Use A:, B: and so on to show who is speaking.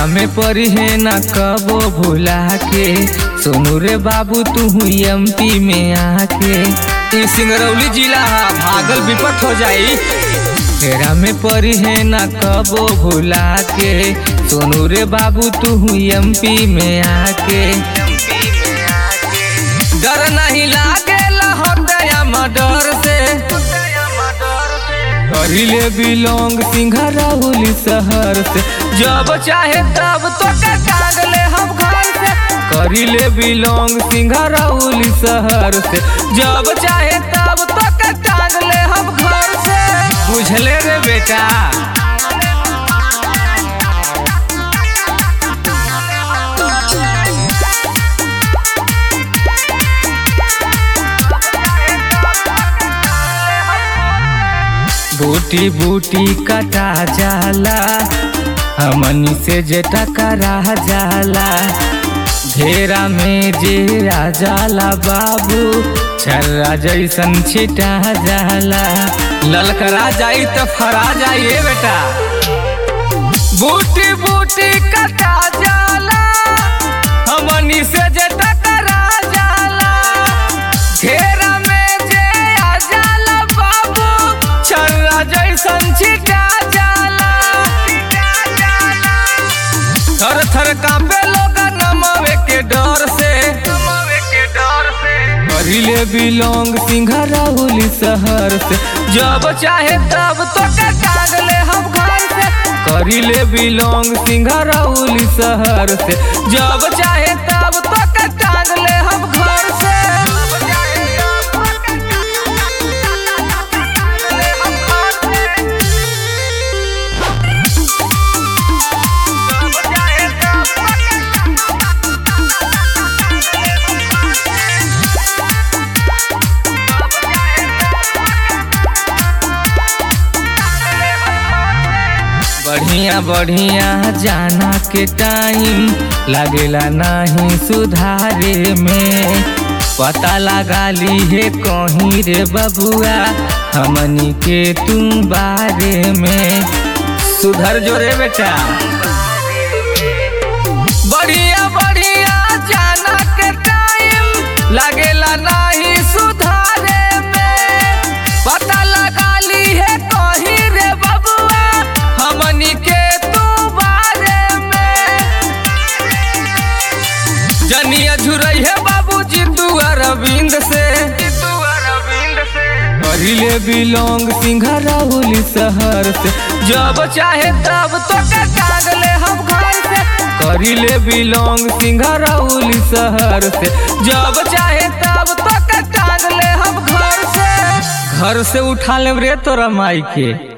A: में परी है न कबो भुला के सोनू रे बाबू तू एमपी में आके
B: ई सिंगरौली जिला हा भागल विपत हो जाई
A: तेरा में परी है न कबो भुला के सोनू रे बाबू तू एमपी में आके
B: डर नहीं लागे लहटया मडर से
A: करिले बिलोंग सिंघरौली शहर से
B: जब चाहे तब तो टांग ले हम घर से
A: करिले बिलोंग सिंघरौली शहर से
B: जब चाहे तब तो टांग ले हम घर से
A: बुझले रे बेटा बूटी बूटी कटा जाला हमनी से जे टकरा जाला घेरा में जे जाला बाबू छर्रा जैसन छिटा जाला
B: ललकरा जाई तो फरा जाइए बेटा बूटी बूटी कटा जाला हमनी से जे टकरा जाला घेरा में जे आ जाला बाबू छर्रा जैसन छिटा जाला थर थर कांपे लोग नमवे के डर से नमवे के डर से
A: करिले बिलोंग सिंघरौली शहर से
B: जब चाहे तब तो टांग ले हम घर से
A: करिले बिलोंग सिंघरौली शहर से
B: जब चाहे तब तो टांग ले हम घर से
A: बढ़िया बढ़िया जाना के टाइम लागेला नहीं सुधारे में पता लगा ली है कहीं रे बबुआ हमनी के तुम बारे में
B: सुधर जो रे बेटा बढ़िया बढ़िया जाना के टाइम लागेला नहीं सुधारे में पता लगा ली है कहीं रे बबुआ हमनी के तू बारे में जनिया झुरई है बाबू जितू अरविंद से जितू अरविंद से
A: करिले बिलोंग सिंघरौली शहर से
B: जब चाहे तब तो टांग ले हम घर से
A: करिले बिलोंग सिंघरौली शहर से
B: जब चाहे तब तो टांग ले हम घर से
A: घर से उठा ले रे तोरा माई के